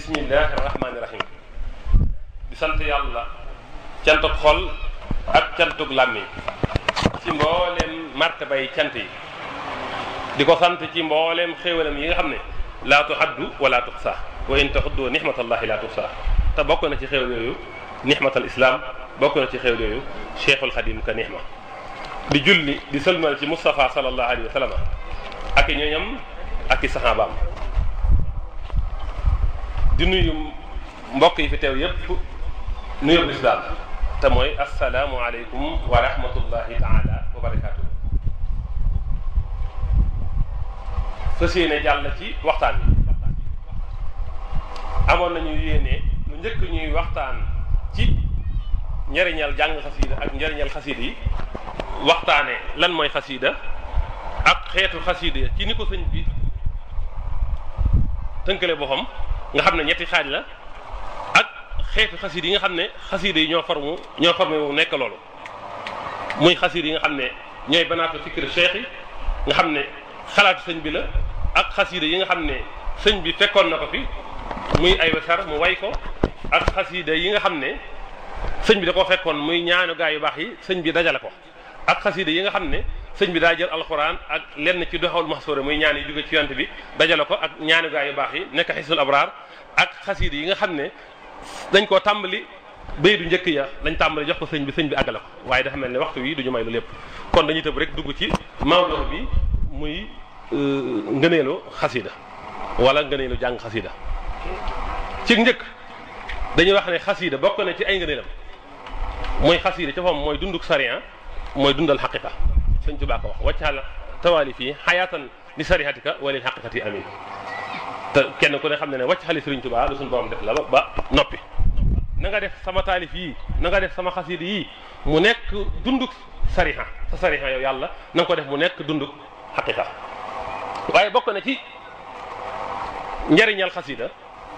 bismillahi rahmaani rahim di sant yàlla cantuk xol ak cantuk làmmiñ ci mbooleem martabay cant yi di ko sant ci mbooleem xéewalam yi nga xam ne laa tuhaddu wala tuxsa wa in taxuddu nixmatallahi laa tuxsa te bokk na ci xéewal yooyu nixmatal islam bokk na ci xéewal yooyu cheikhul xadim ka nixma di julli di sëlmal ci Moustapha sallallahu alayhi wa sallam ak i ñooñam ak i saxaabaam di nuyu mbokk yi fi teew yépp nuyu lislaam te mooy asalaamu aleykum wa rahmatullahi taala wa barakaatu. fas yéene jàll ci waxtaan bi amoon nañu yéene lu njëkk ñuy waxtaan ci njëriñal jàng xasiida ak njëriñal xasiida yi waxtaane lan mooy xasiida ak xeetu xasiida ci ni ko sëñ bi tënkale boppam nga xam ne ñetti xaaj la ak xeetu xasiida yi nga xam ne xasiida yi ñoo formu ñoo formé wu nekk loolu muy xasiida yi nga xam ne ñooy banaatu fikir cheikh yi nga xam ne xalaatu sëñ bi la ak xasiida yi nga xam ne sëñ bi fekkoon na ko fi muy ay wasar mu way ko ak xasiida yi nga xam ne sëñ bi da koo fekkoon muy ñaanu gaa yu baax yi sëñ bi dajale ko ak xasiida yi nga xam ne sëñ bi daa jël alxuraan ak lenn ci doxawul maxsuura muy ñaan yi jóge ci yant bi dajale ko ak ñaanu gaa yu baax yi nekk xisul abraar ak xasiida yi nga xam ne dañ koo tàmbali bay du njëkk ya lañ tàmbali jox ko sëñ bi sëñ bi àggale ko waaye dafa mel ne waxtu wi duñu may lu lépp kon dañuy tëb rek dugg ci mawdo bi muy ngëneelu xasiida wala ngëneelu jàng xasiida ci njëkk dañuy wax ne xasiida bokk na ci ay ngëneelam mooy xasiida ca fam mooy dunduk sariya mooy dundal xaqiqa sëñ Tuubaa ko wax waccaal tawaali fii xayaatan li sarihatika wa lil xaqiqati amin te kenn ku ne xam ne ne wàcc xali sëriñ Tuubaa lu suñu borom def la ba ba noppi na nga def sama taalif yii na nga def sama xasiida yii mu nekk dunduk sariha sa sariha yow yàlla na nga ko def mu nekk dunduk xaqiqa waaye bokk na ci njariñal xasiida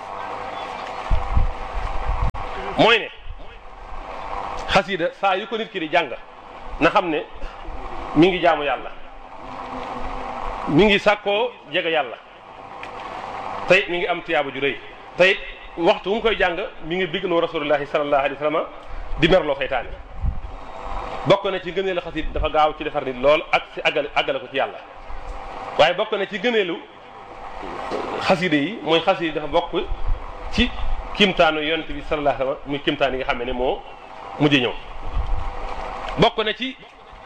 mooy ne xasiida saa yu ko nit ki di jàng na xam ne mi ngi jaamu yàlla mi ngi sàkkoo jege yàlla tey mi ngi am tiyaaba ju rëy tey waxtu bu mu koy jàng mi ngi bigloo rasulullahi sallallahu alayhi wa sallam di merloo seytaane bokk na ci gëneelu xasiida dafa gaaw ci defar nit lool ak si àggale àggale ko ci yàlla waaye bokk na ci gëneelu xasiida yi mooy xasiida dafa bokk ci kimtaanu yonent bi sallallahu alayhi wa sallam muy kimtaan yi nga xam ne moo mujj ñëw bokk na ci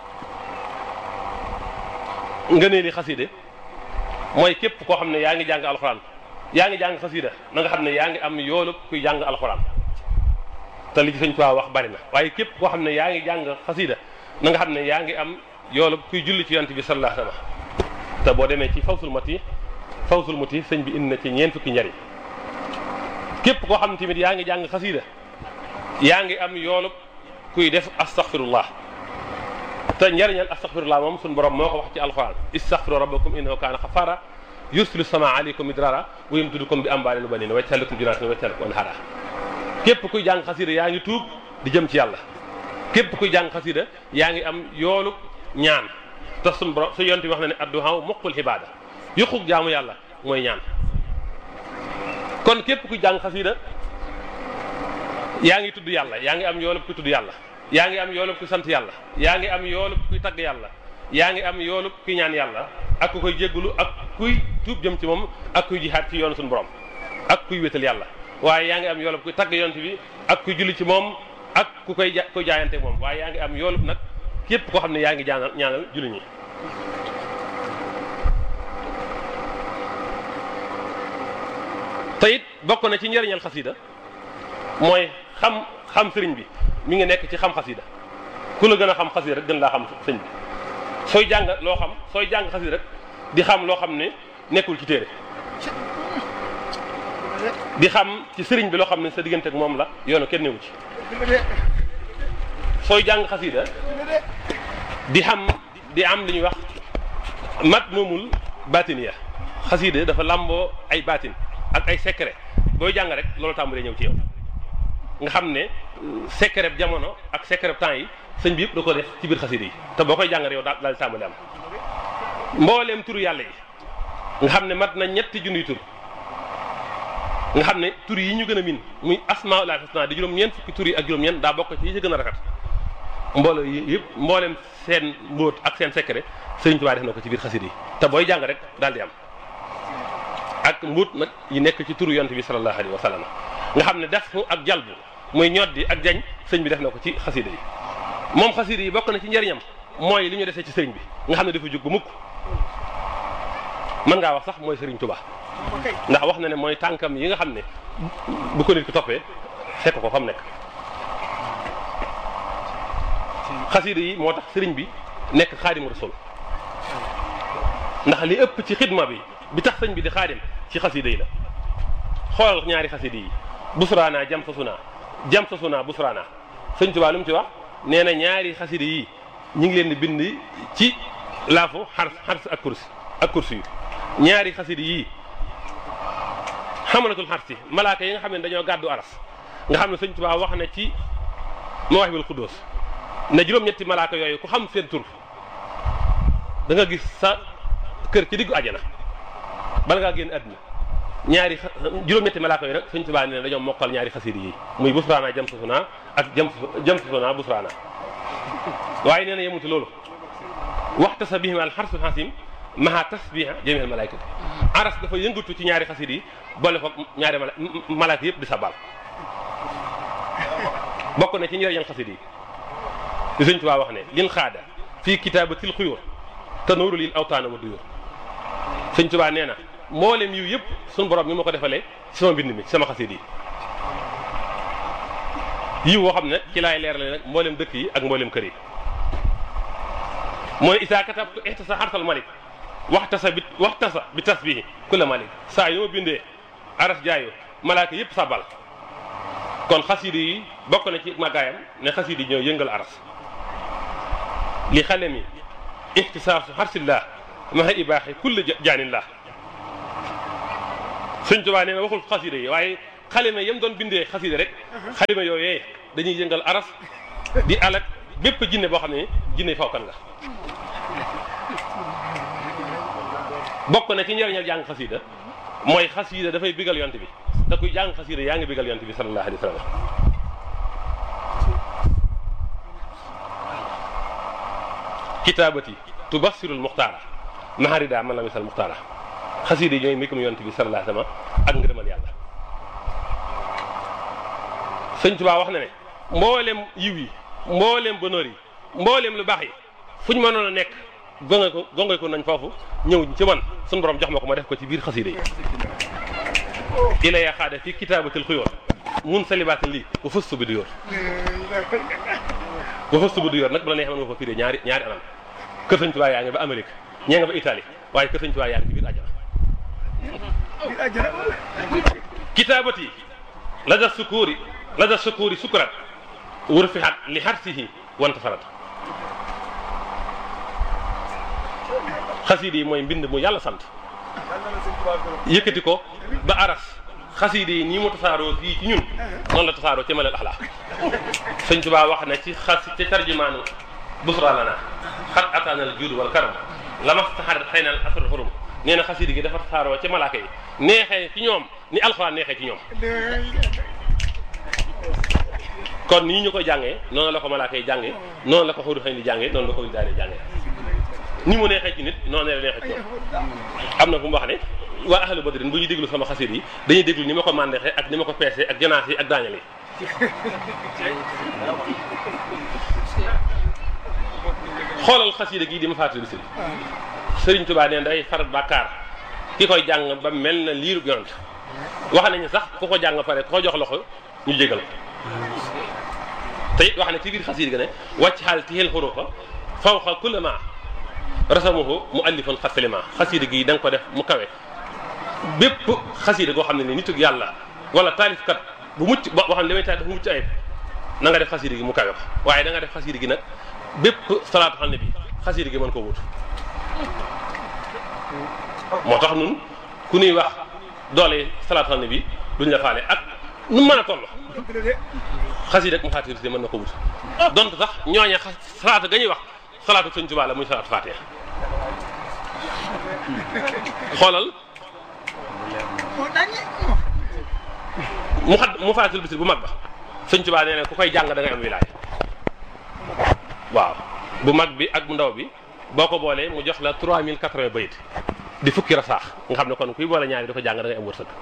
ngëneeli xasiida mooy képp koo xam ne yaa ngi jàng alxuraan yaa ngi jàng xasiida na nga xam ne yaa ngi am yoolu kuy jàng alxuraan te li ci sëñ Tuubaa wax bari na waaye képp koo xam ne yaa ngi jàng xasiida na nga xam ne yaa ngi am yoolu kuy julli ci yonent bi sallallahu alayhi wa sallam te boo demee ci fawsul mati fawsul mati sëñ bi indi na ci ñeent fukki njariñ képp koo xam ne tamit yaa ngi jàng xasiida yaa ngi am yoolu kuy def astaghfirullah te njariñal astaghfirullah moom suñu borom moo ko wax ci alquran istaghfiru rabbakum innahu kaana xafaara yursilu sama aleykum midrara wa yumdidukum bi amwaalin wa baniina wa yaj'al lakum jannaatin wa yaj'al lakum anhaara képp kuy jàng xasiida yaa ngi tuub di jëm ci yàlla képp kuy jàng xasiida yaa ngi am yoolu ñaan te suñu borom su yonent bi wax na ne adduhaa muqul ibaada yuquk jaamu yàlla mooy ñaan kon képp kuy jàng xasiida yaa ngi tudd yàlla yaa ngi am yoolub kuy tudd yàlla yaa ngi am yoolub kuy sant yàlla yaa ngi am yoolub kuy tagg yàlla yaa ngi am yoolub kuy ñaan yàlla ak ku koy jéggulu ak kuy tuub jëm ci moom ak kuy jihaat ci yoonu suñu borom ak kuy wétal yàlla waaye yaa ngi am yoolub kuy tagg yonent bi ak kuy julli ci moom ak ku koy ja kuy jaayante moom waaye yaa ngi am yoolub nag képp koo xam ne yaa ngi ñaanal ñaanal julli ñi te it bokk na ci njëriñal xasida mooy xam xam sëriñ bi mi ngi nekk ci xam xasida ku la gën a xam xasida rek gën laa xam sëñ bi sooy jàng loo xam sooy jàng xasida rek di xam loo xam ne nekkul ci téere di xam ci sëriñ bi loo xam ne sa diggante ak moom la yoonu kenn newu ci sooy jàng xasida di xam di am li ñuy wax mat moomul batiniya xasida dafa làmboo ay batin ak ay secret booy jàng rek loolu tàmbalee ñëw ci yow nga xam ne secret jamono ak secret temps yi sëñ bi yëpp da ko def ci biir xasida yi te boo koy jàng rek yow daal daal tàmbalee am mbooleem turu yàlla yi nga xam ne mat na ñetti junniy tur nga xam ne tur yi ñu gën a min muy asmaul husna di juróom-ñeent fukki tur yi ak juróom-ñeent daa bokk ci yi ci gën a rafet mbooloo yi yëpp mboolem seen mbóot ak seen secret Sëriñ Tuubaa def na ko ci biir xasida yi te booy jàng rek daal di am ak mbóot nag yi nekk ci turu yonte bi sallallahu alayhi wa sallam nga xam ne def ak jalbu muy ñoddi ak jañ sëñ bi def na ko ci xasida yi moom xasida yi bokk na ci njëriñam mooy li ñu desee ci sëriñ bi nga xam ne dafa jóg ba mukk mën ngaa wax sax mooy sëriñ Tuubaa ndax wax na ne mooy tànkam yi nga xam ne bu ko nit ki toppee fekk ko fa mu nekk xasida yi moo tax sëriñ bi nekk xaadimu rasul ndax li ëpp ci xidma bi bi tax sëñ bi di xaadim ci xasida yi la xoolal ñaari xasida yi busraana jam sa suna jam sa suna busraana sëñ Tuubaa lu mu ci wax nee na ñaari xasida yi ñu ngi leen di bind ci laafu xars xars ak kursi ak kursi yu ñaari xasida yii xamalatul xarsi malaaka yi nga xam ne dañoo gàddu aras nga xam ne sëñ Tuubaa wax na ci Mawaahibul Xuddoos ne juróom-ñetti malaaka yooyu ku xam seen tur da nga gis sa kër ci diggu àjjana bala ngaa génn àdduna ñaari juróom-ñetti malaaka yooyu nag sëñ Tuubaa ne dañoo mokkal ñaari xasida yi muy busraana jam sasuna ak jam jam sasuna busraana waaye nee na yemuti loolu waxta sa bihim al xarsul xasim maha tasbiha jamil malaykati aras dafa yëngatu ci ñaari xasida yi boole ko ñaari mala malaaka yëpp di sabal bokk na ci njëriñam xasida yi li sëñ Tuubaa wax ne lin xaada fii kitaabatil xuyóor te nooru lil awtaana wa duyóor sëñ Tuubaa nee na mboolem yiw yëpp suñu borom mi ma ko defalee ci sama mbind mi ci sama xasida yi yiw woo xam ne ci laay leerale nag mboolem dëkk yi ak mboolem kër yi mooy isaa katabtu ihtasa xarsal malik waxtasa bi waxtasa bi tasbihi kulla malik saa yu ma bindee aras jaayu malaaka yëpp sabal kon xasida yi bokk na ci màggaayam ne xasida yi ñoo yëngal aras li xale mi ihtisaasu xarsillah maha ibaaxi kulla jaanillah sëñ Tuubaa nee na waxul xasida yi waaye xalima yam doon bindee xasida rek xalima yooyee dañuy yëngal aras di alak bépp jinne boo xam ne jinne fawkan nga bokk na ci njëriñal jàng xasida mooy xasida dafay bigal yont bi te kuy jàng xasida yaa ngi bigal yont bi sallallahu alayhi wa sallam kitaabati tubassirul muxtaara maharida man la misal muxtaara xasida yi ñooy mbikum yont bi sallallahu alayhi wa sallam ak ngërëmal yàlla sëñ Tuubaa wax na ne mboolem yiw yi mboolem bonheur yi mboolem lu baax yi fu ñu mënoon a nekk gonge ko gonge ko nañ foofu ñëw ci man suñu borom jox ma ko ma def ko ci biir xasida yi ila ya xaada fi kitaabatil xuyoor mun salibaatin lii wa fëstu bi du yor wa fëstu bi du yor nag bu la neexee mën nga ko firee ñaari ñaari anam kër sëñ Tuubaa yaa ngi ba Amérique ñee nga ba Italie waaye kër sëñ Tuubaa yaa ngi ci biir àjjana kitaabati la da sukuuri la da sukuuri sukurat wër fi xat li xarsihi wanta farat xasiida yi mooy mbind mu yàlla sant yëkkati ko ba aras xasiida yi nii mu tasaaroo fii ci ñun noonu la tasaaroo ci malal axlaa sëñ Tuubaa wax na ci xas ci tarjumaanu busra lana xat ataanal juud wal karam lama taxar xëy na asrul xurum nee na xasiida gi dafa tasaaroo ci malaaka yi neexee ci ñoom ni alxuraan neexee ci ñoom kon nii ñu koy jàngee noonu la ko malaaka yi jàngee noonu la ko xuru xëy di jàngee noonu la ko daane jàngee ni mu neexee ci nit noonu la neexee ci ñoom am na fu mu wax ne waa ahlu badrin bu ñuy déglu sama xasida yi dañuy déglu ni ma ko màndeexee ak ni ma ko peesee ak janaas yi ak daañal yi xoolal xasida gii di ma fàttali sëriñ sëriñ Tuubaa neen day far bàkkaar ki koy jàng ba mel na liirub yonent wax nañu sax ku ko jàng pare ku ko jox loxo ñu jégal ko te it wax ne ci biir xasida ga ne wàcc xaal tixel xurufa fawqa kulla ma rasamuhu mu allifan xasalima xasida gi da nga ko def mu kawe bépp xasida goo xam ne ni nitug yàlla wala taalifkat bu mucc boo xam ne li may taalif bu mucc ayib na nga def xasida gi mu kawe ko waaye da nga def xasida gi nag bépp salaatu xam ne bi xasida gi mën koo wut moo tax nun ku ñuy wax doole salaatu xam ne bi duñ la faale ak nu mën a toll xasida ak mu xaatir si mën na ko wut donte sax ñooña salaatu ga ñuy wax salaatu sëñ Tuubaa la muy salaatu Faatiha xoolal mu xat mu faatul bisir bu mag ba sëñ Tuubaa nee na ku koy jàng da ngay am wilaay waaw bu mag bi ak bu ndaw bi boo ko boolee mu jox la 3080 bayit di fukki rasaax nga xam ne kon kuy boole ñaari di ko jàng da ngay am wërsëg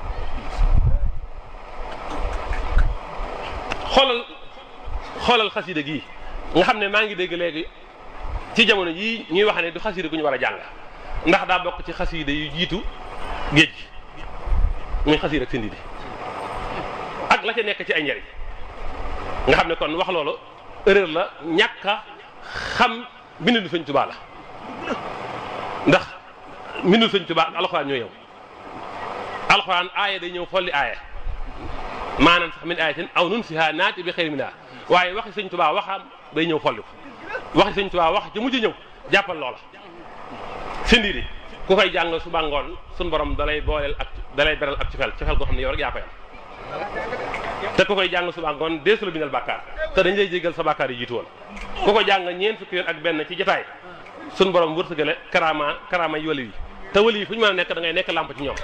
xoolal xoolal xasida gii nga xam ne maa ngi dégg léegi ci jamono yii ñuy wax ne du xasida gu ñu war a jàng ndax daa bokk ci xasida yu jiitu géej gi muy xasida ak sindi di ak la ca nekk ci ay njariñ nga xam ne kon wax loolu erreur la ñàkk a xam mbindu sëñ Tuubaa la ndax mbindu sëñ Tuubaa ak alxuraan ñoo yow alxuraan aaya day ñëw folli aaya maanaam sax min ayatin aw nun siha naati bi xëyri minha waaye waxi sëñ Tuubaa waxam day ñëw folli ko waxi sëñ Tuubaa wax ci mujj ñëw jàppal loola sindi di ku koy jàng suba ngoon suñ borom dalay booleel ak dalay beral ak ci fel ci fel goo xam ne yow rek yaa koy am te ku koy jàng suba ngoon deesu la bindal bàkkaar te dañ lay jéggal sa bàkkaar yi jiitu woon ku ko jàng ñeent fukki yoon ak benn ci jotaay suñ borom wërsëgale karaama karaama yi wali yi te wali yi fu ñu mën a nekk da ngay nekk làmp ci ñoom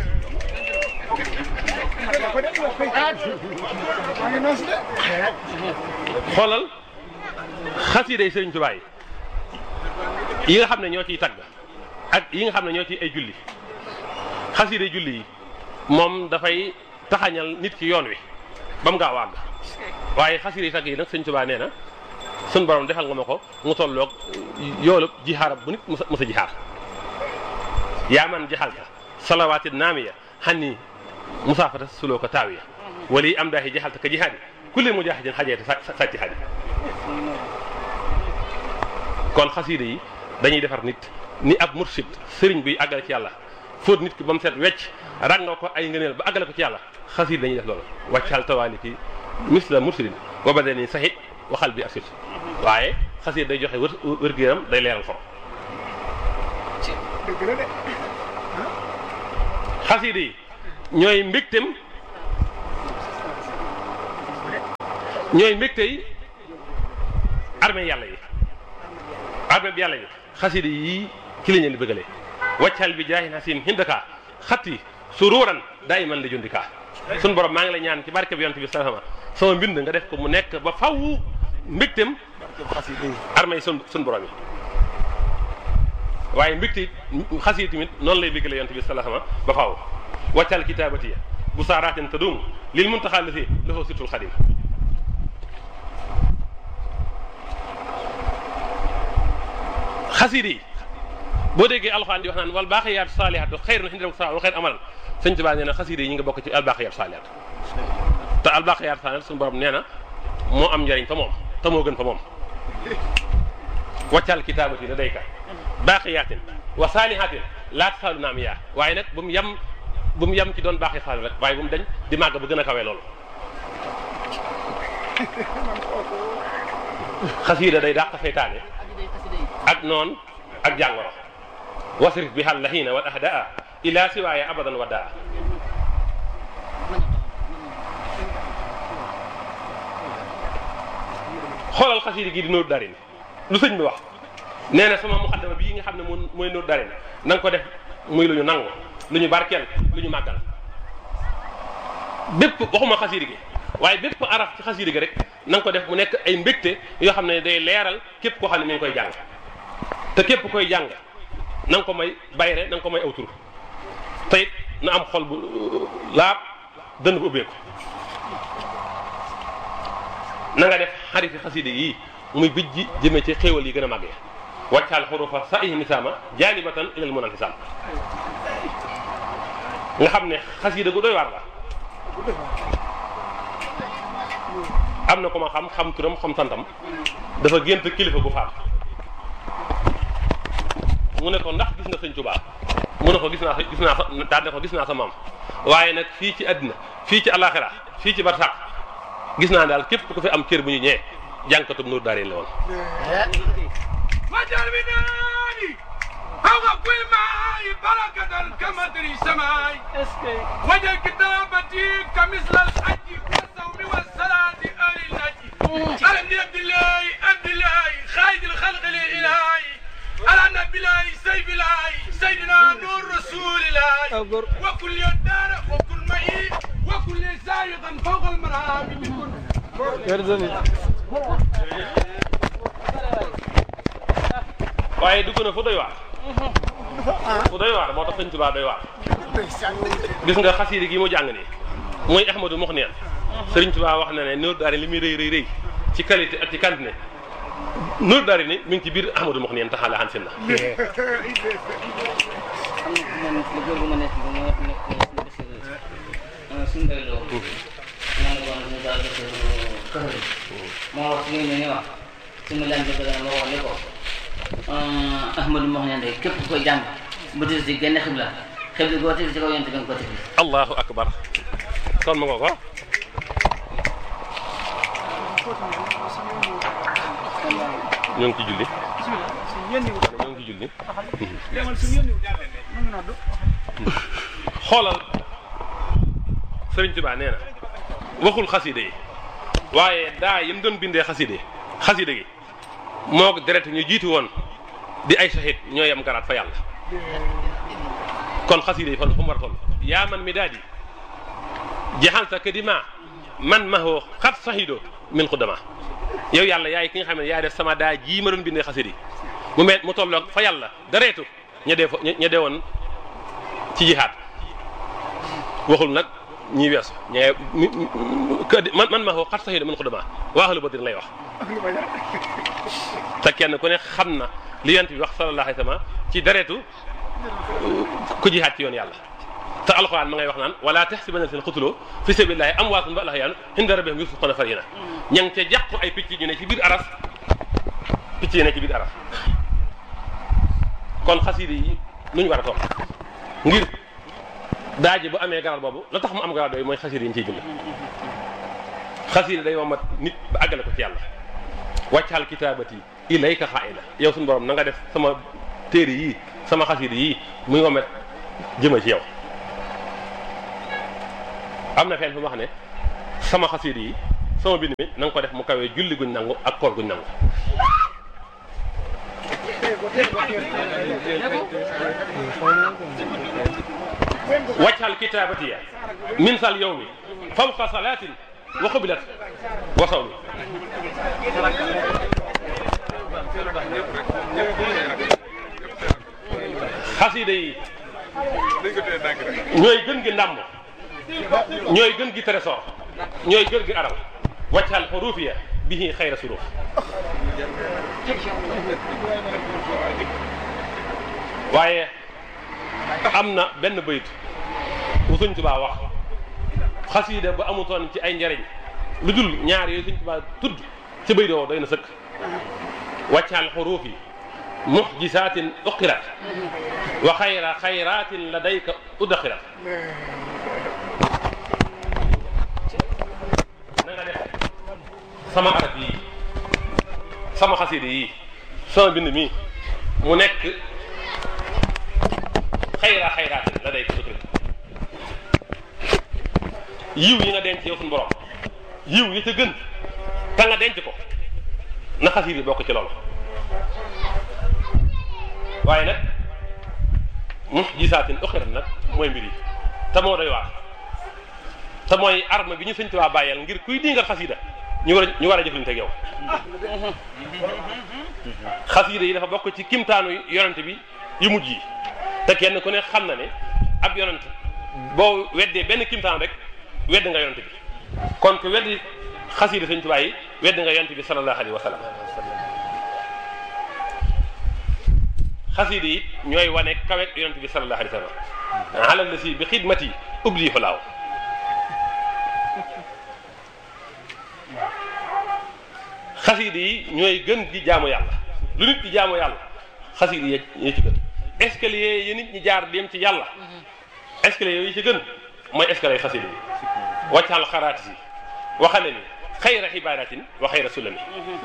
xoolal xasiiday sëriñ Tuubaa yi yi nga xam ne ñoo ciy tagg ak yi nga xam ne ñoo ciy ay julli xasiiday julli yi moom dafay taxañal nit ki yoon wi ba mu gaaw àgg waaye xasiiday tagg yi nag sëriñ Tuubaa nee na sun borom defal nga ma ko mu tolloog yoolub jixaarab bu nit musa musa jixaar yaa man jaxalta salawaati naamiya xanni musaafata suloo ko taawiya wali am daahi jaxalta ka jihaadi kulli mujaahidin xajeete sàcci xaji kon xasiida yi dañuy defar nit ni ab mursid sëriñ buy àggale ci yàlla fóot nit ki ba mu set wecc ràngoo ko ay ngëneel ba àggale ko ci yàlla xasiida dañuy def loolu wàccal tawaali ki misla mursidin wa badani saxit waxal bi asit waaye xasiida day joxe wër wér-gu-yaram day leeral xol xasiida yi ñooy mbégtem ñooy mbégte yi armée yàlla yi armée bi yàlla yi xasiida yi ci lañ leen di bëggalee waccal bi jaahin hasim hindaka xatti sururan daayiman li jundika sun borom maa ngi la ñaan ci barke bi yonent bi salama sama mbind nga def ko mu nekk ba faw mbégtem armée yi sun sun borom yi waaye mbégte xasiida tamit noonu lay bëggalee yonent bi salama ba faw waccal kitaabatiya bu saaraatin tadum lil muntaxaa la fi loxo situl xadim xasiida yi boo déggee alxuraan di wax naan wal baaqiyaat saalihaatu xayrun inda rabbika wa xayr amalan sëñ Tuubaa nee na xasiida yi ñu ngi bokk ci al baaqiyaat saalihaat te al baaqiyaat saalihaat suñu borom nee na moo am njëriñ fa moom te moo gën fa moom waccal kitaabati la dayka baaqiyaatin wa saalihaatin laa tasaalu naam yaa waaye nag bu mu yem bu mu yem ci doon baaxee saal rek waaye bu mu dañ di màgg ba gën a kawee loolu xasiida day dàq seytaane ak noon ak jàngoro wasrif bi xal laxiina wal ahdaa ila siwaaya abadan wa daa xoolal xasiida gi di nóor darin lu sëñ bi wax nee na sama muxaddama bii nga xam ne moom mooy nóor darin na nga ko def muy lu ñu nangu lu ñu barkeel lu ñu màggal bépp waxuma xasiida gi waaye bépp araf ci xasiida gi rek na nga ko def mu nekk ay mbégte yoo xam ne day leeral képp koo xam ne mi ngi koy jàng te képp koy jàng na nga ko may bayre na nga ko may aw tur te it na am xol bu laab dënn bu ubbeeku na nga def xarifi xasiida yii muy bijji jëmee ci xéewal yi gën a màggee wàccaal xurufa sa ihi nisaama jaalibatan ilal mun antisaam nga xam ne xasiida gu doy waar la am na ko ma xam xam turam xam santam dafa gént kilifa gu faat mu ne ko ndax gis nga sëñ Tuubaa mu ne ko gis naa sa gis naa sa daal ne ko gis naa sa maam waaye nag fii ci àddina fii ci alaxira fii ci barsàq gis naa daal képp ku fi am cër bu ñu ñëwee jànkatub nuur daareen la woon وجل بنادي هو كل معاي بركة كمدر سماي وجل كتابتي كمثل الحج والصوم والصلاة آل النجي ألم عبد الله عبد الله خالد الخلق للإلهي على نبي الله سيف الله سيدنا نور رسول الله وكل يدار وكل معي وكل سائق فوق المرام بكل waaye dugg na fu doy waar fu doy waar moo tax sëñ Tuubaa doy waar gis nga xasiida gi mu jàng nii mooy Ahmadu Muxniyan sëriñ Tuubaa wax na ne Nuuru Daari li muy rëy rëy rëy ci qualité ak ci quantité Nuuru Daari ni mi ngi ci biir Ahmadu Muxniyan taxaale xan sin na am na lu góor gu ma nekk ba ma wax ne ko suñu bés suñu mbéy loo naa ne woon ñu daal def kër moo wax suñu ne ni wax su ma laan bëgg ma wax ne ko Ahmadou moo xam ne képp ku koy jàng bu des di genn xibla xibla goo teg ci kaw yonent bi nga ko teg allahu akbar kon ma nga ko ñoo ngi ci julli ñoo ngi ci julli xoolal Sëriñ Tuubaa nee na waxul xaside yi waaye daa yi mu doon bindee xaside xaside gi moo ko deret ñu jiitu woon di ay sahid ñoo yem garaat fa yàlla kon xaside yi fan fu mu war a toll yaa man mi daal di jaxalta kadima man ma hoo xat sahido min xudama yow yàlla yaay ki nga xam ne yaay def sama daa jii ma doon bindee xaside yi mu mel mu tolloog fa yàlla dareetu ña dee fa ña dee woon ci jihaat waxul nag ñi weesu ña man man ma xoo xat saxiida mën ko dama waaxalu badrin lay wax te kenn ku ne xam na li yant bi wax sallallahu alayhi wa sallam ci dareetu ku jihaat ci yoon yàlla te alxuraan ma ngay wax naan wala taxsibanna seen xutuloo fi sabilillahi amwaatun bal ahyaa'un inda rabbihim yurzuquuna farihina ña ngi ca jàqu ay picc ñu ne ci biir aras picc yi ne ci biir aras kon xasida yi nuñ war a toll ngir daaji bu amee garal boobu la tax mu am garal yooyu mooy xasida yi ñu ciy bind xasida day womat nit ba àggale ko ci yàlla wàccal kitaabati ilayka xaa'ila yow suñu borom na nga def sama téere yii sama xasida yii muy womet jëma ci yow am na fenn fu mu wax ne sama xasida yi sama bind mi na nga ko def mu kawee julli guñ nangu ak koor guñ nangu waccal kitabatiya min sal yawmi fawqa salatin wa xubilat wa sawmi xasida yi ñooy gën gi ndàmm ñooy gën gi trésor ñooy gën gi aral waccal xurufiya bihi xayra suruf waaye am na benn bayit bu Sëñ Tuubaa wax xasiida bu amutoon ci ay njariñ lu dul ñaar yooyu Sëñ Tuubaa tudd ci bayit woo doy na sëkk wàccaal xuruuf yi muxjisaatin uqirat wa xayra xayraatin ladayka udxirat na nga def sama arab yi sama xasiida yi sama bind mi mu nekk xayra xayraatin la day ko yiw yi nga denc yow suñu borom yiw yi ca gën te nga denc ko na xasiir yi bokk ci loolu waaye nag mu gisaatin uxirat nag mooy mbir yi te moo doy waar te mooy arme bi ñu sëñ Tuubaa bàyyeel ngir kuy dingal xasiida ñu war a ñu war a jëflante ak yow xasiida yi dafa bokk ci kimtaanu yonent bi yu mujj yi te kenn ku ne xam na ne ab yonent boo weddee benn kimtaan rek wedd nga yonent bi kon ku weddi xasiida sëñ Tuubaa yi wedd nga yonent bi sallallahu alayhi wa sallam xasiida yi ñooy wane kawe yonent bi sallallahu alayhi wa sallam alal la si bi xidmati ubli xulaaw xasiida yi ñooy gën di jaamu yàlla lu nit di jaamu yàlla xasiida yi ñoo ci gën escalier yi nit ñi jaar dem ci yàlla escalier yooyu ci gën mooy escalier xasiida yi wàccal xaraat si waxale ni xayra xibaaratin wa xayra sulami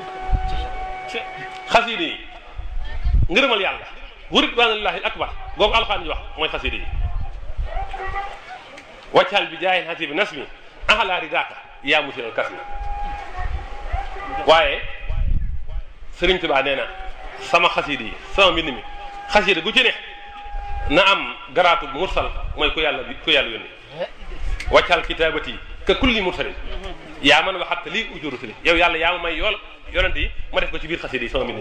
xasiida yi ngërëmal yàlla wurit waanallaahi akbar googu alxaan ji wax mooy xasiida yi wàccal bi jaayin xasi bi nasmi axalaa ridaaka yaa musiral kas mi waaye Sëriñ Tuubaa nee na sama xasiida yi sama mbind mi xasiida gu ci ne na am garaatu mursal mooy ku yàlla ku yàlla yónni waccal kitaabati ka kulli mursalin yaa man waxat lii ujuru rusuli yow yàlla yaa ma may yool yonent yi ma def ko ci biir xasida yi sama mbind mi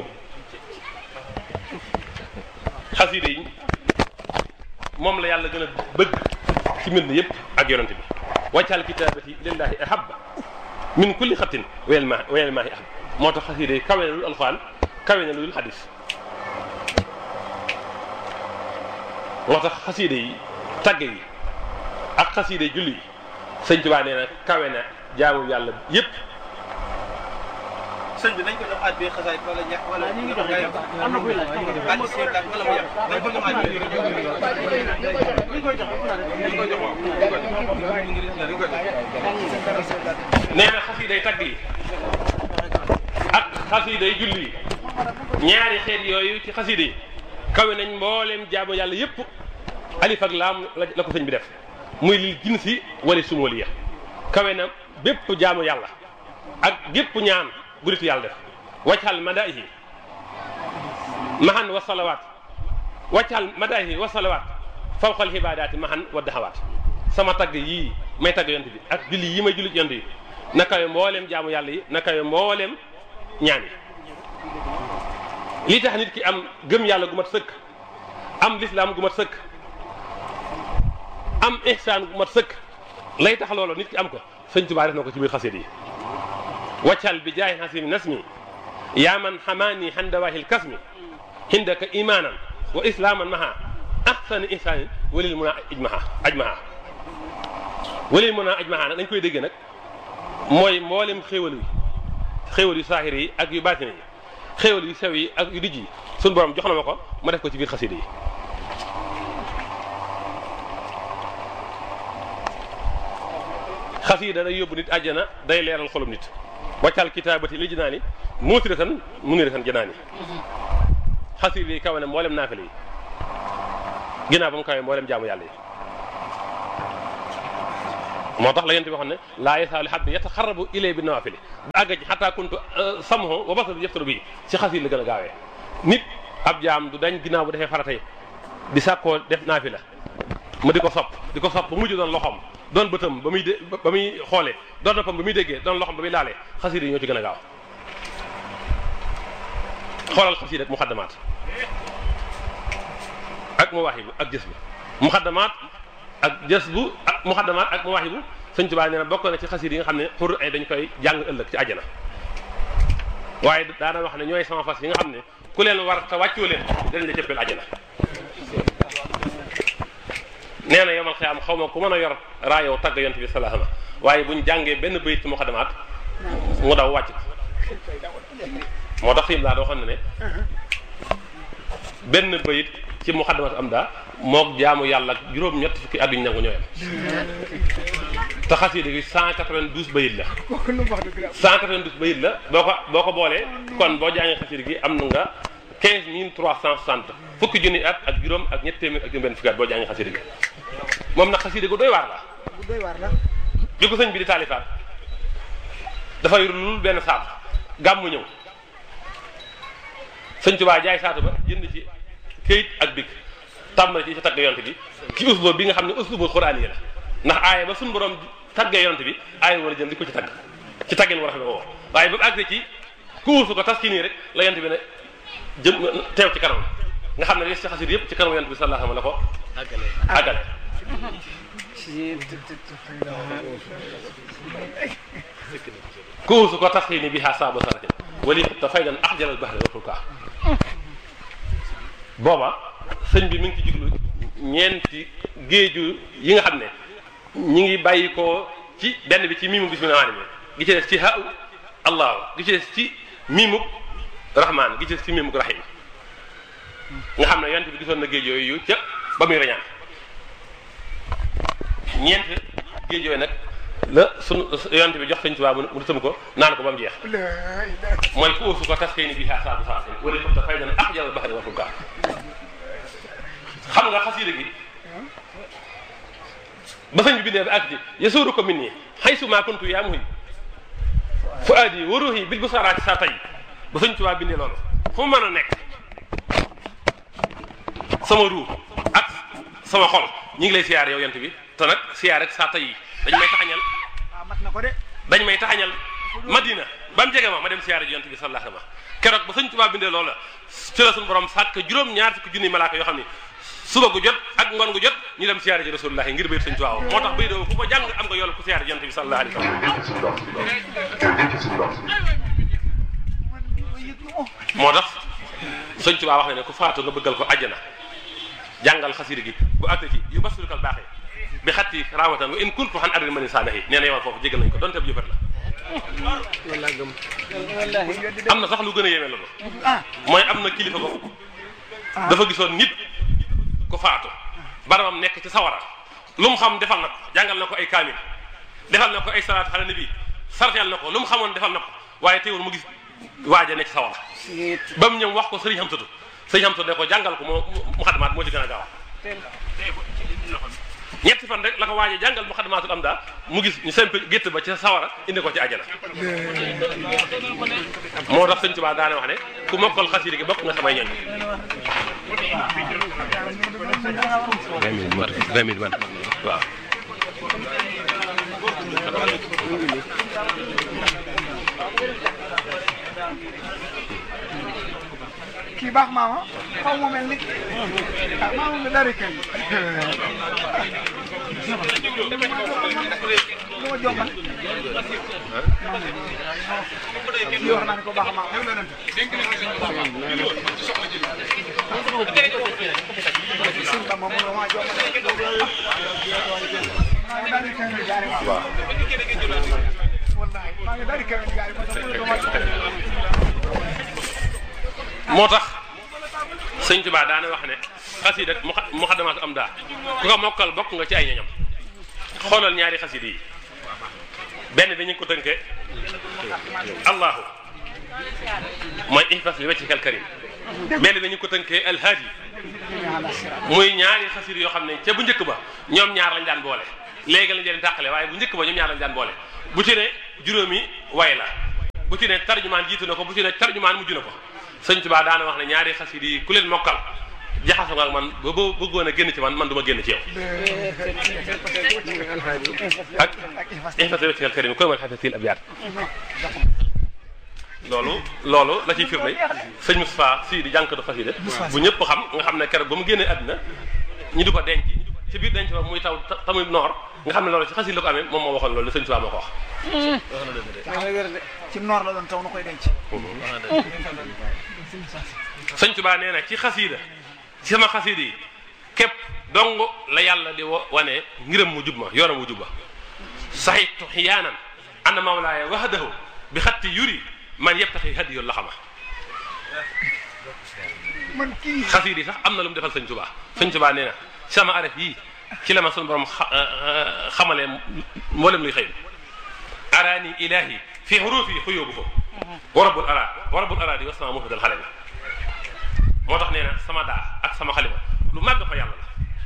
xasida yi moom la yàlla gën a bëgg ci mbind yëpp ak yonent bi waccal kitaabati lillahi ahabba min kulli xattin wayel ma wayel maahi ahab moo tax xasida yi kawe na lu alxuraan kawe na lu xadis moo tax xasida yi tagg yi ak xasida yi julli yi sëñ Tuubaa nee na kawe na jaamu yàlla yëpp sëñ bi nañ ko jox at bi xasaay wala ñax wala ñu ngi jox am na kuy laaj at bi seen wala mu yem dañ ko jox at bi ñu koy jox dañ koy jox dañ koy jox nee na xasiiday tagg yi ak xasiiday julli yi ñaari xeet yooyu ci xasiida yi kawe nañ mbooleem jaamu yàlla yëpp alif ak laam la ko sëñ bi def muy lil jinsi wala sumoliya kawe na bépp jaamu yàlla ak gépp ñaan guritu yàlla def waccal madaihi mahan wa salawaat waccal madaihi wa salawaat fawqal xibaadaati mahan wa daxawaat sama tagg yii may tagg yont bi ak julli yi may julli ci yont yi na kawe mbooleem jaamu yàlla yi na kawe mbooleem ñaan yi lii tax nit ki am gëm yàlla gu mat sëkk am lislaam gu mat sëkk am ihsaan gu mat sëkk lay tax loolu nit ki am ko sëñ Tuubaa def na ko ci biir xasit yi waccal bi jaay xasimi nasmi yaa man xamaani xandawaahil kasmi hindaka imaanan wa islaaman maha ahsani ihsaanin walil mun a ijmaha ajmaha walil mun a ajmaha nag dañ koy dégg nag mooy mboolem xéewal yi xéewal yu saahir yi ak yu baatin yi xéewal yu sew yi ak yu dijj yi suñu borom jox na ma ko ma def ko ci biir xasida yi xasida day yóbbu nit àjjana day leeral xolum nit waccal kitaabati li jinaani muutiratan muniratan janaani xasida yi kawe na mboolem naafile yi ginnaaw ba mu kawe mboolem jaamu yàlla yi moo tax la yent bi waxoon ne laa yasaalu xabdi yataxarabu ilay bi nawaafili ba àgg ci xataa kuntu samho wa basar yëftaru bi si xasida la gën a gaawee nit ab jaam du dañ ginnaaw bu defee faratay di sàkkoo def naafila ma di ko sopp di ko sopp ba mujj doon loxoom doon bëtam ba muy dé ba muy xoolee doon noppam ba muy déggee doon loxoom ba muy laalee xasida yi ñoo ci gën a gaaw xoolal xasida ak muxaddamaat ak mawaahibu ak jës bu muxaddamaat ak jës bu ak muxaddamaat ak mawaahibu sëñ Tuubaa nee na bokk na ci xasida yi nga xam ne xur ay dañ koy jàng ëllëg ci àjjana waaye daana wax ne ñooy sama fas yi nga xam ne ku leen war te wàccoo leen dañ la cëppeel àjjana nee na yomal xiyaam xaw ma ku mën a yor raayow tagg yont bi salaama waaye buñ jàngee benn bayit ci muxaddamaat mu daw wàcc moo tax sim laa da waxoon ne ne benn bayit ci muxaddamaat am daa moog jaamu yàlla ak juróom-ñett fukki at yu ñu nangu ñooyam te xasida gi 192 bayit la 192 bayit la boo ko boo ko boolee kon boo jàngee xasida gi am na nga 15360 fukki junni at ak juróom ak ñett téeméer ak juróom benn fukki at boo jàngee xasida gi moom nag xasida gu doy waar la doy waar la bi ko sëñ bi di taalifaat dafay lul benn saatu gàmmu ñëw sëñ Tuubaa jaay saatu ba jënd ci këyit ak big tàmbali ci sa tagg yonte bi ci usluub bi nga xam ne usluubul xuraan yi la ndax aaya ba suñu borom taggee yonte bi aaya war a jël di ko ci tagg ci taggeen war a woo waaye ba mu àgg ci kuusu ko tas ci nii rek la yonte bi ne jëm teew ci kanam nga xam ne li ci xasida yëpp ci kanam yonte bi sallallahu alayhi wa sallam la ko àggale kuusu ko tas ci nii bi xaa saaba saratin wali te fay dan ax jalal baxre watul kaa booba sëñ bi mi ngi ci jublu ñeenti géeju yi nga xam ne ñi ngi bàyyi ko ci benn bi ci miimu bismillah rahmaan gi ci des ci ha allah gi ci des ci miimu rahmaan gi ci des ci miimu rahim nga xam ne yonent bi gisoon na géej yooyu ca ba muy rañaan ñeent géej yooyu nag la sunu yonent bi jox sëñ Tuubaa mu tëm ko naan ko ba mu jeex mooy ku uusu ko tas xëy ni bi xaa saabu saa wala foofu dafay dana ax jàll baxari waxul kaa xam nga xasiida gi ba sëñ bi bindee ba àgg ci yasuuru ko min nii xay su maa kuntu yaa muhi fu aadi wa ruuhi bil bu saraati saa tay ba sëñ Tuubaa bindee loolu fu mu mën a nekk sama ruux ak sama xol ñi ngi lay siyaar yow yent bi te nag siyaar rek saa tay dañ may taxañal ah mat na ko de dañ may taxañal madina ba mu jege ma ma dem siyaare ji yonent bi sallallahu alayhi wa sallam keroog ba sëñ Tuubaa bindee loola ci la suñu borom sàkk juróom ñaar fukki junni malaaka yoo xam ni suba gu jot ak ngoon gu jot ñu dem siyaare ji rasulullahi ngir bayit sëñ Tuubaa moo tax bay doo ku ko jàng am nga yool ku siyaare ji yonent bi sallallahu alayhi wa sallam moo tax sëñ Tuubaa wax na ne ku faatu nga bëggal ko àjjana jàngal xasida gi bu àtte ci yu basulukal baaxee bi xatti raawatan wa in kuntu xan arrin mani saanahi nee na yemal foofu jégal nañ ko donte bu jëfat la am na sax lu gën a yéeme loolu mooy am na kilifa ko dafa gisoon nit ku faatu barabam nekk ci sawara lu mu xam defal na ko jàngal na ko ay kaamil defal na ko ay salaat xale nabi sarteel na ko lu mu xamoon defal na ko waaye teewul mu gis waaja ne ci sawara ba mu ñëw wax ko sëriñ Hamsatu sëriñ Hamsatu ne ko jàngal ko moo mu xadamaat moo ci gën a gaaw ñetti fan rek la ko waaje jàngal mu xadamaatul am daa mu gis ñu semp gétt ba ci sawara indi ko ci àjjana moo tax sëñ Tuubaa daane wax ne ku mokkal xasida gi bokk nga samay ñoñ vingt minutes mat vingt minutes man waaw kii baax maama xaw ma mel ni ah maama nga dari kenn lu ma jommal kii wax naa ne ko baax maama sin ba moom la maa jommal maa ngi dari kenn jaari waaw wallahi maa ngi dari kenn jaari moo tax mu ne ko moo tax sëñ Tuubaa daana wax ne xasida mu muxaddamaatu am daa ku ko mokkal bokk nga ci ay ñoñam xoolal ñaari xasida yi benn bi ñu ngi ko tënkee allahu mooy ihfas li wajhikal karim benn bi ñu ngi ko tënkee alhaadi muy ñaari xasida yoo xam ne ca bu njëkk ba ñoom ñaar lañ daan boole léegi lañ leen tàqale waaye bu njëkk ba ñoom ñaar lañ daan boole bu ci ne juróomi way la bu ci ne tarjumaan jiitu na ko bu ci ne tarjumaan mujj na ko sëñ Tuubaa daana wax ne ñaari xasida yi ku leen mokkal jaxasoo nga ak man ba ba bëggoon a génn ci man man du ma génn ci yow ak ihfas li wajhikal karim koy man xafisil abyaat loolu loolu la ciy firnde sëñ Moustapha si di jànkatu xasida bu ñëpp xam nga xam ne keroog ba mu génnee àddina ñu di ko denc ci biir denc ba muy taw tamuy noor nga xam ne loolu ci xasida la ko amee moom moo waxoon loolu ne sëñ Tuubaa moo ko wax ci noor la doon taw na koy denc sëñ Tuubaa nee na ci xasida ci sama xasida yi képp dong la yàlla di wane ngiram mu jub ma yoonam mu jub ma saxitu xiyaanan anna mawlaaya wahdahu bi xatti yuri man yebtaxi hadiyu la xama man kii xasida yi sax am na lu mu defal sëñ Tuubaa sëñ Tuubaa nee na sama araf yii ci la ma sunu borom xamalee mboolem luy xëy araani ilahi fi xurufi xuyóobuhu wa rabbul ara wa rabbul ara di wa sama muhdal xale la moo tax nee na sama daa ak sama xalima lu màgg fa yàlla la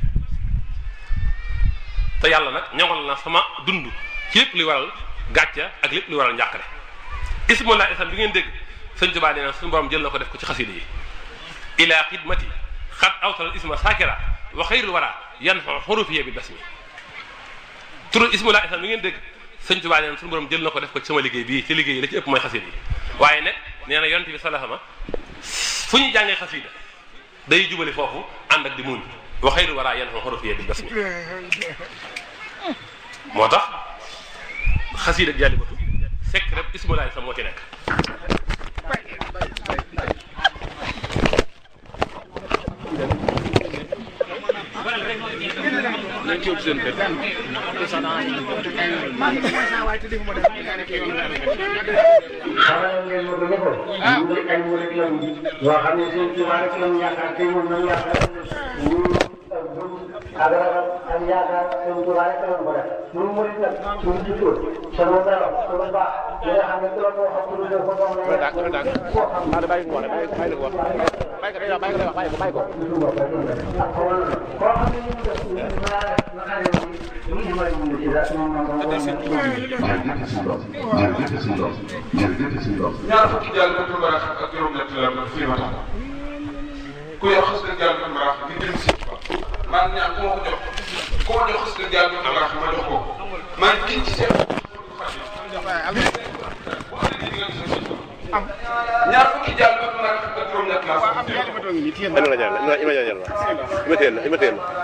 te yàlla nag ñoŋal na sama dund ci lépp luy waral gàcca ak lépp luy waral njàqare ismullah isam bi ngeen dégg sëñ Tuubaa nee na suñu borom jël na ko def ko ci xasida yi ila xidmati xat awtal isma sakira wa xayrul wara yan xurufiya bi basmi turu ismullah isam bi ngeen dégg sëñ Tuubaa nee na suñu borom jël na ko def ko ci sama liggéey bii ci liggéey yi la ci ëpp mooy xasida yi waaye nag nee na yonent bi salaama fu ñu jàngee xasida day jubali foofu ànd ak di muñ wa xayru wara yan xurufiya bi basmi moo tax xasida ak jàllibatu sekk rek ismullah isam moo ci nekk xamal ngeen ma ko ne ko. ñu ngi ay murit lañu. yoo xam ne seen Tuubaa rek lañu yaakaar te ñun ñoo yaakaar ñu ak dund ak ragal ak yaakaar seen Tuubaa rek lañu ko def. ñun murit nag suñu jiitoo sama melo sama baax li nga xam ne ku la ko wax ku dul ko doon la koo xam bàyyi ko wax bàyyi ko bàyyi ko wax bàyyi ko day wax bàyyi ko day wax bàyyi ko bàyyi ko ak xamal koo xam ne ñu def ñu ñu naa nga xam ne ñu dimbali ñu ci la ñoom ñoo ko jërëjëf suñu doom jërëjëf suñu doom ñaar fukki jàll ba barax ak juróom-ñett la ma fii ma tax ku yor xas dëgg jàll ba barax ngir jëm si man ñaan ku ma ko jox ku ma jox xas dëgg jàll ba barax ma jox ko man giñ ci seen ñaar fukki jàll ba nag ak juróom-ñett laa soxla. Ima la jàll ima ima jàll ima teel la ima teel la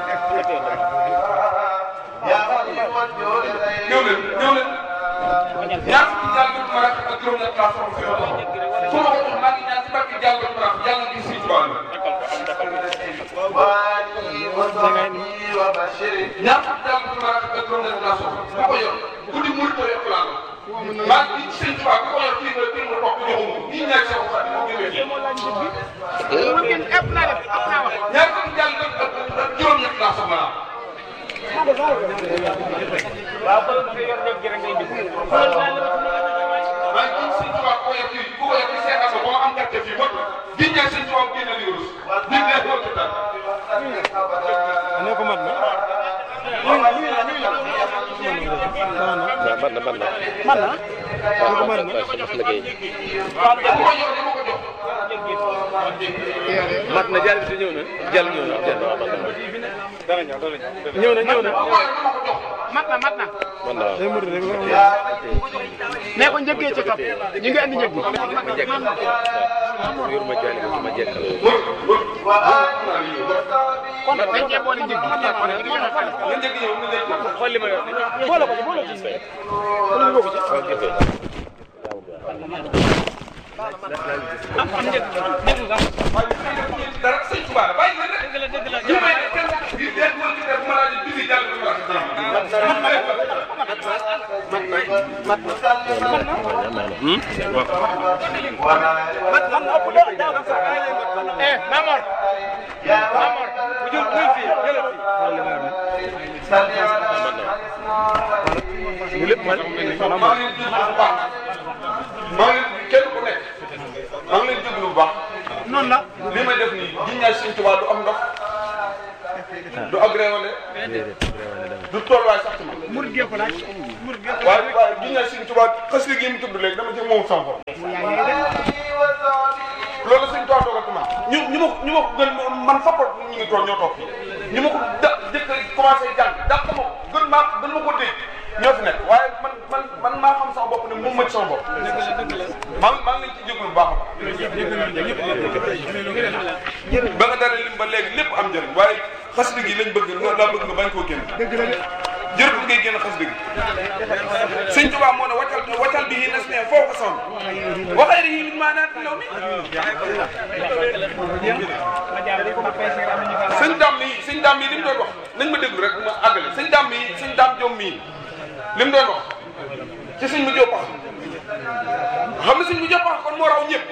ñëw leen ñëw leen ñaar fukki jàll ba nag ak juróom-ñett laa soxla fi yow. su ma ko jox maa ngi ñaan ci barke jàll ba nag yàlla gis si tubaab la. ñaar fukki jàll ba nag ak juróom-ñett laa soxla ku ko yor guddi murit ko yor laa la. maa ngi ci sëñ tubaab ku ko yor kii nga kii nga toog joxum ñii ñaar seen xarit moo gënee. ñaar fukki jàll ba ak juróom-ñett laa soxla maa ngi ci sëñ tubaab ku ko yor kii ku ko yor kii seen aso ba ma am gàcce fii mot ñii ñaar sëñ tubaab génne li rus ñii ñaar loolu ci dara. ne ko mat na waaw man na man na man na waaw man na sama liggéey ku ko yor dama ko jox. mat na jàll bi ñëw na jàll ñëw na jàll waaw man na dara ñëw dara ñëw na ñëw na ku ko yor dama ko jox. mat na mat na man na waaw day mën rek ne ko njëkkee ci topp ñu ngi andi njëg bi ma jekk yor ma jàll bi ma jekkal kon dañ cee boole njëg bi nga njëkk ñëw nga njëkk xool li ma yor boole ko ci boole ko ci waaw gis nga dara sëñ Tuba la bàyyi leen rek. dëgg la dëgg la li may def kenn di leen mën ci def bu ma laajee bind jàll bi ma eh Mamor Mamor bu jul buy fii jëlal fii ñu lépp man maa ngi leen di bu baax maa ngi leen di kenn ku nekk maa ngi leen di déglu bu baax noonu la li may def nii ji ñaar sëñ Tuba du am ndox du agréwale du tolluwaay sax ci man murid gee ko laaj murid gee ko waaye waaye ji ñaar sëñ Tuba xas li gi mu tudd léegi dama ci moom sama bopp loolu sëñ Tuba dogal ci man ñu ñu ma ko ñu ma ko gën man fappa ñu ngi toog ñoo toog fii ñu ma ko da jëkk commencé jàng dàq ma ko gën maa gën ma ko dégg ñoo fi nekk waaye man man man maa xam sama bopp ne moom ma ci sama bopp maa ngi maa ngi leen ci jégalu bu baax a baax ba nga dara lim ba léegi lépp am njëriñ waaye xasida gi lañ bëgg nga laa bëgg nga bañ koo génn jërëjëf ngay génn xasida gi sëñ Tuubaa moo ne waccal waccal bi yi nas ne foo ko sonn waxee yi min maanaat law mi sëñ daam mii sëñ daam mii li mu doon wax nañ ma déglu rek ma àggale sëñ daam mii sëñ daam jom mii li mu doon wax ci sëñ mu jóg xam ne sëñ mu jóg kon moo raw ñëpp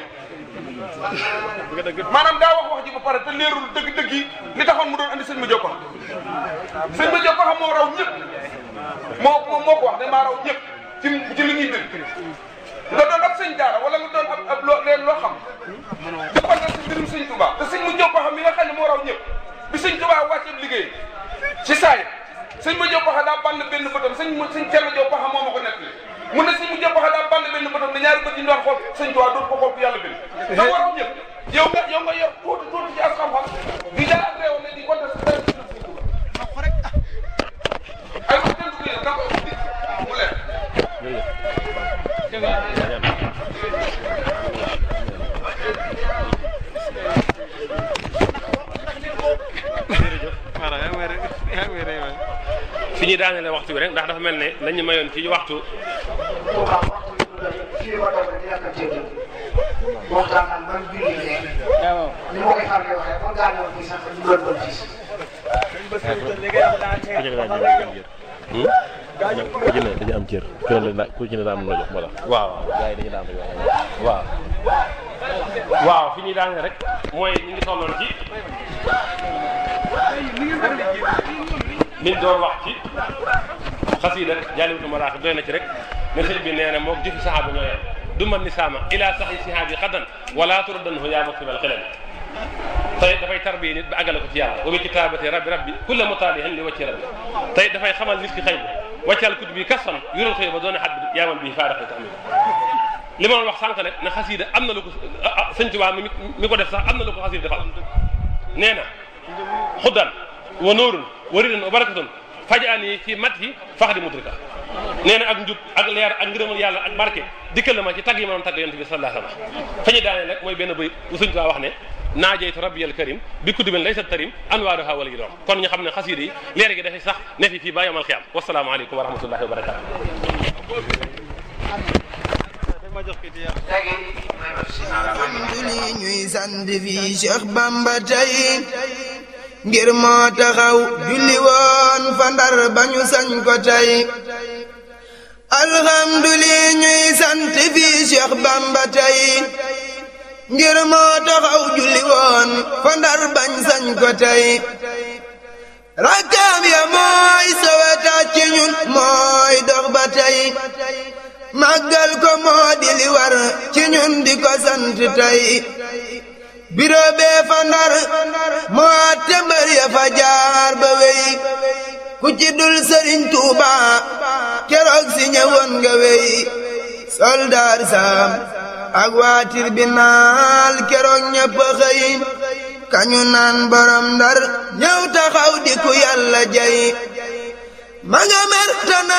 maanaam daa wax wax ji ba pare te leerul dëgg-dëgg yi li taxoon mu doon andi sëñ mu jóg sëñ mu jóg xam moo raw ñëpp moo moo moo ko wax ne maa raw ñëpp ci ci li ñuy dégg nga doon ab sëñ daara wala nga doon ab ab loo leen loo xam di kontaan si mbirum sëñ Touba te sëñ mu jóg xam mi nga xam ne moo raw ñëpp bi sëñ Touba wàccee liggéey ci saay sëñ ma jóg xam daa bànn benn bëtam sëñ sëñ Thierno Diop xam moo ma ko nettali mu ne sëñ mu jóg xam daa bànn benn bëtam ne ñaari bët yi ñu doon xool sëñ Touba doon ko xool ku yàlla bind te moo raw ñëpp yow nga yow nga yor tuuti tuuti ci as xam-xam di jaar ak réew ne di kontaan si dara sëñ Touba ay wax dëgg yàlla da ko mu leer fi ñuy daanelee waxtu bi rek ndax dafa mel ne lañu mayoon ci waxtu fii ma toog di yàq ceeb waxtaan ak man biir yi léegi ni ma koy faral di waxee kon gaa ñëw fii sax ñu doon doon gis. ku ci ne dañu am cër ku ne la ku ci ne daa am la jox moo tax waaw gars yi dañu daan rek waaw waaw fi ñuy daanee rek mooy ñu ngi tolloon ci liñ doon wax ci xasiida Jaalibatul Maraaxib doy na ci rek ne sëñ bi nee na moom jëfi saxaaba ñoo yem du man ni saama ila saxi sihaabi xadan wala turaddanhu yaa maktubal xilal tey dafay tarbiye nit ba àggale ko ci yàlla wa bi kitaabati rabbi rabbi kulla mutaalihin li wacci rabbi tey dafay xamal nit ki xëy bi wàccal kut bi kasan yural xëy ba doone xat bi yaaman bi faaraxi tamit li ma doon wax sànq nag ne xasiida am na lu ko sëñ Tuubaa mi mi ko def sax am na lu ko xasiida defal nee na xuddan wa nuurun wa ridan wa barakatun fajaani fi mat yi fax di mudrika nee na ak njub ak leer ak ngërëmal yàlla ak barke dikkal la ma ci tagg yi ma doon tagg yonent bi sallallahu alayhi wasallam fa ñu daanee rek mooy benn bëy bu suñ ko wax ne naajeytu rabbiyal karim bi kutubin laysa tarim anwaaruha wala gi doom kon ñu xam ne xasiida yi leer gi dafay sax ne fi fii ba yamal xiyaam wasalaamu aleykum wa rahmatullahi wa barakatu li ñuy sant fii Cheikh Bamba tey ngir moo taxaw julli woon fa ndar bañu sañ ko tey alhamdulillah ñuy sant fii Cheikh Bamba tey ngir moo taxaw julli woon fa ndar bañ sañ ko tey rakkaam ya mooy soweta ci ñun mooy dox ba tey màggal ko moo di li war ci ñun di ko sant tey biro bee fa ndar moo atte mbër ya fa jaar ba wey ku ci dul sëriñ Tuuba keroog si ñëwoon nga wey soldaar saam ak waa tribunal keroog ñëpp xëy kañu naan borom ndar ñëw taxaw di ku yàlla jay ma nga mer